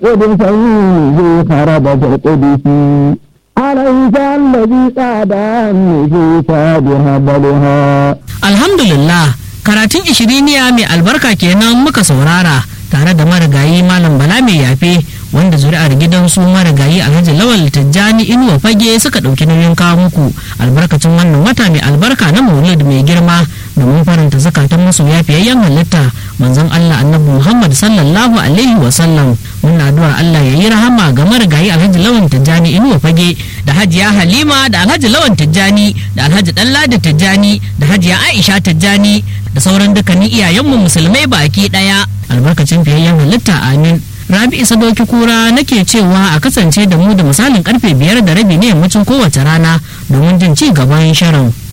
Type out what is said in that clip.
قدسه خرب في القدس أليس الذي قاد النفوس بهبلها alhamdulillah karatun ishiriniya mai albarka kenan muka saurara tare da marigayi malam bala mai yafe wanda zuri'ar gidansu marigayi alhaji lawal tijjani inuwa fage suka ɗauki nauyin kawo muku albarkacin wannan wata mai albarka na maulid mai girma domin faranta zakatan masu yafiyayyen halitta manzon allah annabi muhammad sallallahu alaihi wasallam muna addu'ar allah ya yi rahama ga marigayi alhaji lawan tijjani inuwa fage da hajiya halima da alhaji lawan tijjani da alhaji ɗanladi tijjani da hajiya aisha tijjani da sauran dukkanin iyayenmu musulmai baki ɗaya albarkacin fiyayyen halitta amin rabi isa doki kura nake cewa a kasance da mu da misalin karfe biyar da rabi ne yammacin kowace rana domin jin ci gaban shirin